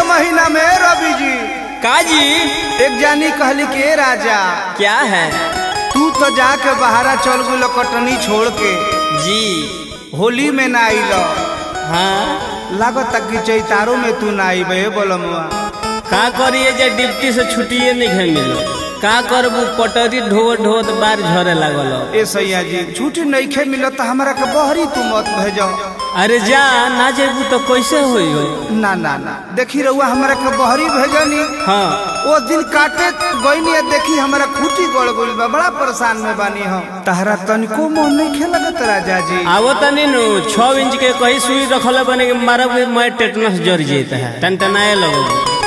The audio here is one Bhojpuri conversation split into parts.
के महीना में रवि जी काजी एक जानी कहली के "ए राजा क्या है तू तो जाके बहारा चल गई कटनी छोड़ के जी होली में ना आइल हाँ लागत कि चैतारो में तू ना आइबे बोलमुआ का करिए जे डिप्टी से छुट्टिए नहीं है मिलो का करबू पटरी ढोत ढोत बार झरे लागल ए सैया जी छुट्टी नइखे मिलत त हमरा के बहरी तू मत भेजो अरे जा ना जेबू तो कैसे होई हो ना ना ना देखी रहुआ हमरा के बहरी भेजनी हाँ वो दिन काटे गईनी है देखी हमरा खूटी गड़ गइल बा बड़ा परेशान में बानी हम तहरा तनिको मोह नहीं खेलगत राजा जी आवो तनी नु छह इंच के कहीं सुई रखले बने के मारब के मैं टेटनस जर जेता है टनटनाए लगो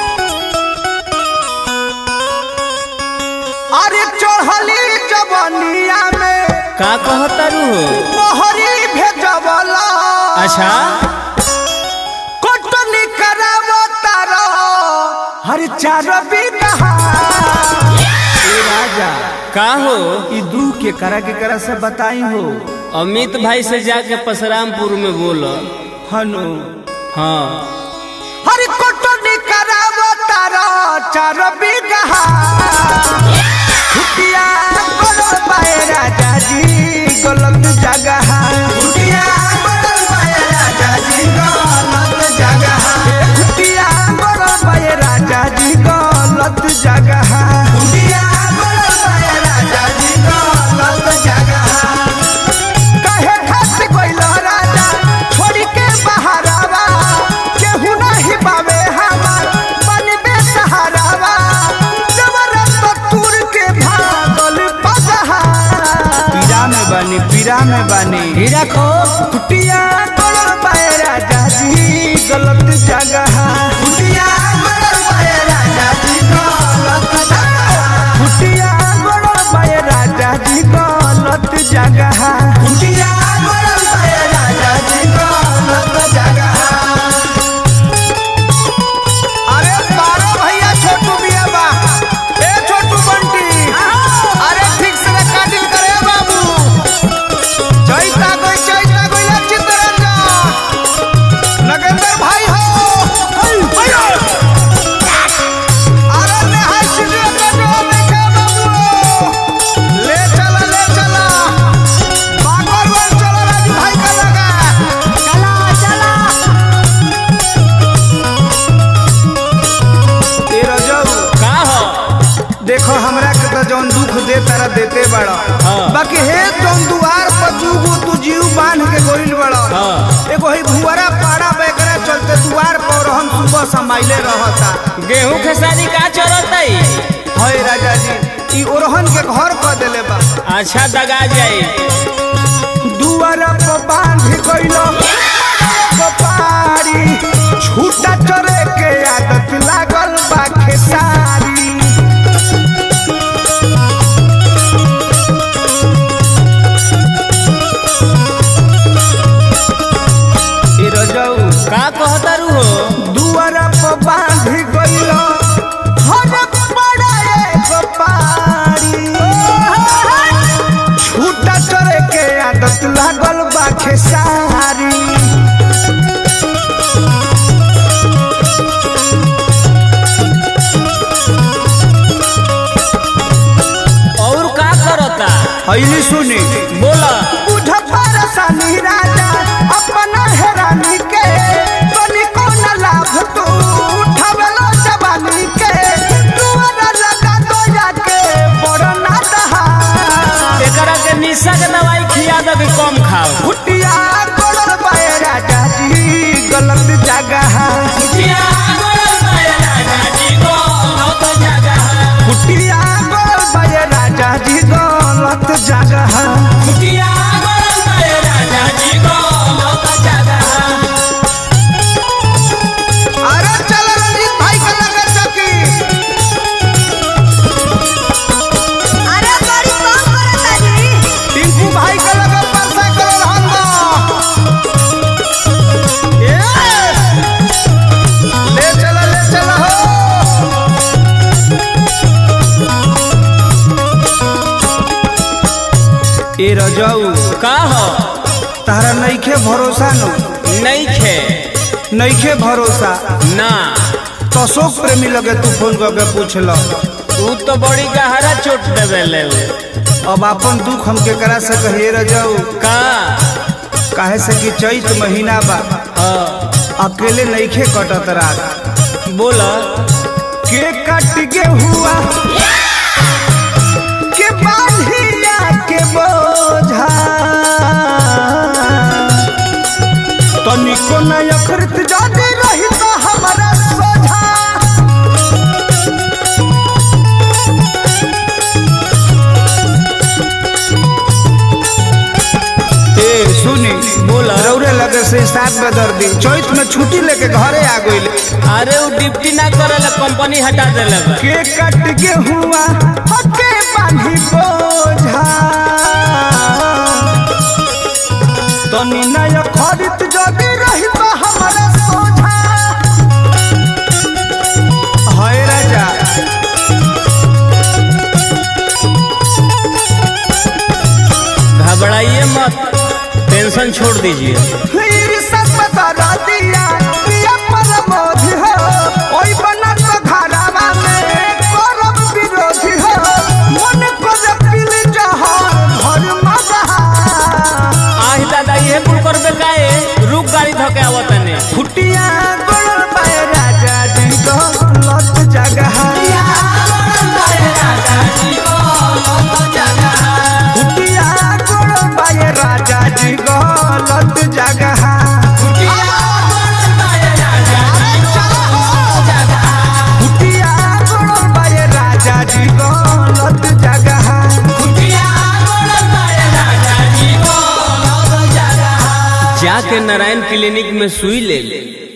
अरे चढ़ली जवनिया में का कहतारू हो बहरी भेजवला अच्छा कोटनी करावो तारो हर चार बिनहा ए राजा का हो ई दू के करा के करा से बताई हो अमित भाई से जाके परशुरामपुर में बोलो हनु हाँ हर कोटनी करावो तारो चार बिनहा छुटिया कोलो पाए राजा जी गलत जगह छुटिया कोलो पाए राजा जी गलत जगह छुटिया कोलो पाए राजा जी गलत जगह छुटिया कोलो पाए राजा जी गलत जगह कहे खास कोइलो राजा छोड़ी के बहारावा केहू नहीं पावे हमार बनबे सहारावा जबरदस्त तुर के भागल पगहा पीरा में बानी पीरा में बानी हीरा खो कुटिया गलत पाए राजा जी गलत जगह कुटिया गलत पाए राजा जी गलत जगह कुटिया गलत पाए राजा जी गलत जगह कुटिया गलत पाए राजा जी गलत जगह अरे बारो भैया छोटू बिया बा ए छोटू बंटी अरे ठीक से काटिल करे बाबू चैता गई चैता गई या चित्तरंजन नगेंद्र भाई हो अरे नेहाय स्टूडियो का डोर देखे बाबू ले चला ले चला बागोर वन चला राजू भाई का लगा चला चला ए रजऊ का हो देखो हमरा के तो जौन दुख दे तारा देते बड़ा हाँ। बाकी हे जौन दुआर पर जुगो तू जीव बांध के गोइल बड़ा हाँ। एगो ही भुवरा पाड़ा बेकरा चलते दुआर पर हम सुबह समाइले रहता गेहूं खेसारी का चलतई हय राजा जी ई ओरहन के घर क देले बा अच्छा दगा जाई दुआर पर बांध गइलो कपारी छूटा चरे के आदत लागल बा खेसारी ए रजऊ का कहतारू हो दुआर पर बांध गइलो हर पड़ा एगो पारी छूटा चरे के आदत लागल बा खेसारी और का करता हईली सुनी बोला बुझ परेशानी राजा अपना हेरानी के बनी कौन लाभ तू उठावेलो जवानी के दुआरा लगा दो जाके बड़ ना दहा एकरा के निशा के दवाई खिया दे कि कम खाओ फुटिया गोड़ पाए राजा जी गलत जगह फुटिया गोड़ पाए राजा जी गलत जगह अरे चल रंजीत भाई का लगा चौकी अरे बड़ी कम करता जी टिंकू भाई का लगा परसा करो हम ए ले चला ले चला हो ए रजऊ का हो तारा नइखे भरोसा नो नहीं खे नइखे भरोसा ना तो अशोक प्रेमी लगे तू फोन करके पूछल तू तो बड़ी गहरा चोट देवेले उ। अब अपन दुख हम केकरा से कहिए रह जाऊ का काहे से कि चैत महीना बा हाँ, अकेले नईखे कटत रात बोल के कट के हुआ के बांधिया के बोझा तनिको न अखरत जाने रही तो हमारा सोझा ए सुनी बोला। रौरे लगे से साथ बदर दी चैत में छुट्टी लेके घरे आ गइले अरे वो डिप्टी ना करेला कंपनी हटा देले बा। के कट के हुआ हके बांधी बोझा तनी नय खरीद जदी रही तो हमारा सोझा हाय राजा घबराइए मत टेंशन छोड़ दीजिए फिर सब बता दिया पिया परमोधि हो ओई बना तो घरावा में करब विरोधी हो मन कर पिल जहा घर मजा आही दादा ये कुल करबे काए रुक गाड़ी धके आवत ने फुटिया गोड़ पाए राजा जी को लत जगह फुटिया गोड़ पाए राजा जी को लत जगह फुटिया गोड़ पाए राजा जी को लत जगह जाके नारायण क्लिनिक में सुई ले ले